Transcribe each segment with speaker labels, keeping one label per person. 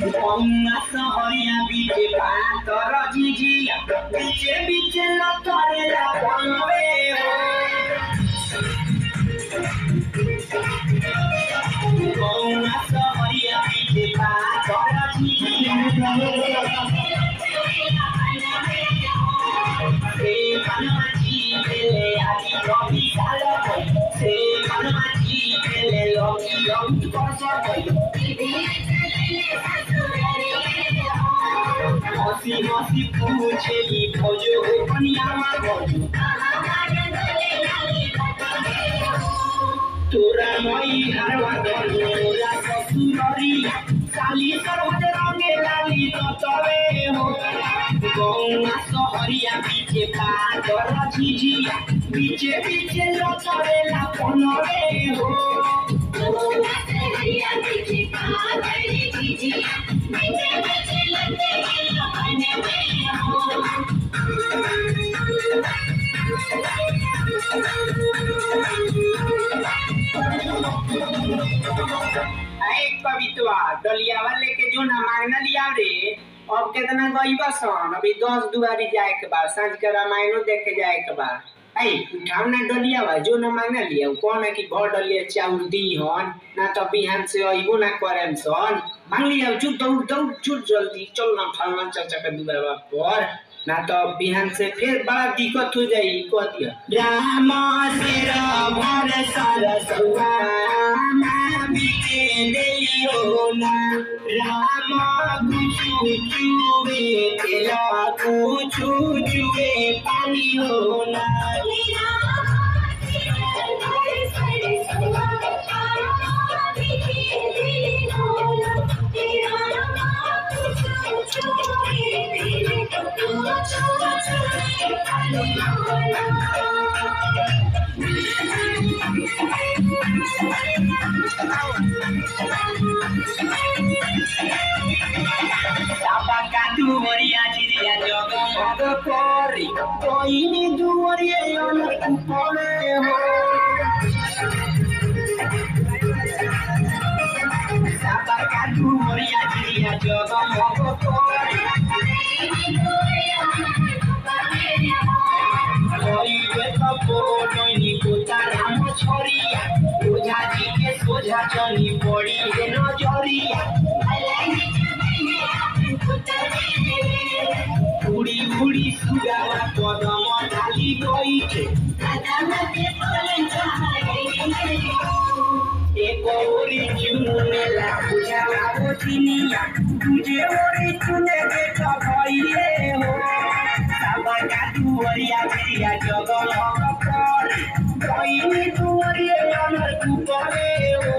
Speaker 1: Ponga soya biche patoro jiji Biche biche lo tore la ponveo Ponga soya biche patoro jiji Se manmachi pele adi robi salo Se manmachi pele loki loki koso हसी हसी पूछेली खोजो कनियामा गजो तोरा मई हरवा गजोरा ससुररी साली सरवत रंगे लाली ततवे हो गौना सहरिया पीछे पादर झिझिया पीछे पीछे लतरे ला पनवे हो एक कवितवा डलिया वाले के जो ना मांगना लिया रे अब कितना गईबा सन अभी दस दुआरी जाए के बाद सांझ के रामायणो देखे जाए के बाद ऐ उठाओ ना डलिया बा जो ना मांगना लिया कौन है कि भर डलिया चाउर दी हन ना तो बिहान से अइबो ना करेम सन मांग लिया चुप दौड़ दौड़ चुप जल्दी चल ना फलना चाचा के दुआरा पर ना तो बिहान से फिर बड़ा दिक्कत हो जाई कह दिया राम सिर भर सरसुआ बीते देलियो ना राम कुछु चुवे तेला कुछु चुवे पानी हो ना Tapa katu moria chiria jogo mogo kori Koini duorie yono kupone ho Tapa katu moria chiria jogo mogo kori Koi beto podo ni kutara mo choria Oja ji ke soja choni podi he nojoria उड़ी उड़ी सुगावा कदम डाली गईছে एक ओरी चुने ला बुझावा वो चिनिया तुझे ओरी चुने देख भइले हो साबा का दुवरिया बिरिया जगल कर गईनी दुवरिया अमर तू करे हो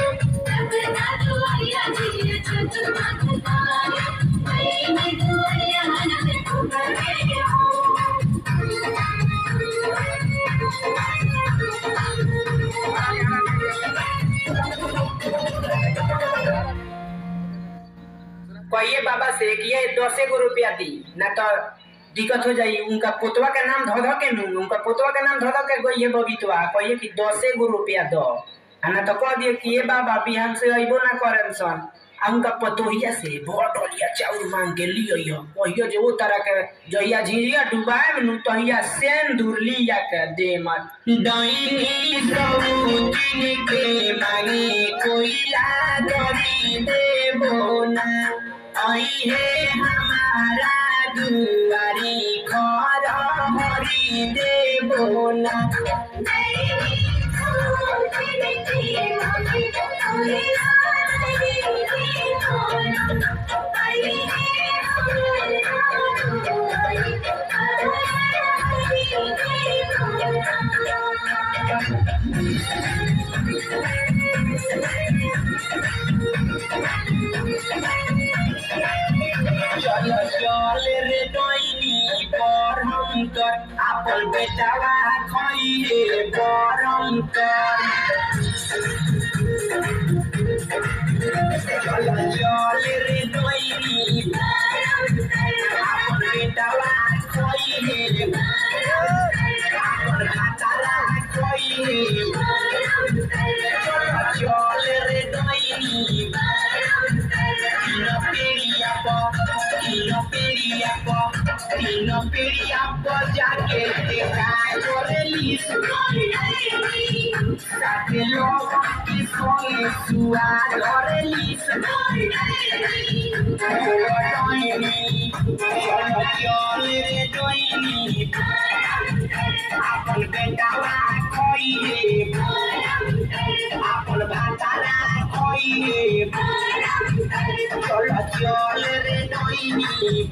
Speaker 1: कहिए बाबा से कि ये दसे गो रुपया दी ना तो दिक्कत हो जाई उनका पोतवा के नाम धो धो के नू उनका पोतवा के नाम धो धो के गई बबीतवा कहिए कि दसे गो रुपया दो आ ना तो कह दिए कि ये बाबा बिहान से अइबो ना करेन सन आ उनका पतोहिया से भोट लिया चाउर मांग के लियो यो कहियो जे वो तरह के जहिया झिझिया डुबाए में नु तहिया सेन दूर लिया के दे मत डाइनी सौतिन के मांगे कोइला गरी देबो ना आई है हमारा दुआरी घर हरी देबो ना चल चल रे डोइनी पर हम कर आपन बेटावा खइले परम कर चल चल रे डोइनी आपन बेटावा खइले आपन हाताला खइले चल चल रे डोइनी बिना पे खटिया बजा के देखा करेली साथे लोग की सोए सुआ धरेली डोइनी चल रे डोइनी आपन बेटावा खोइले आपन भातारा खोइले चल चल रे डोइनी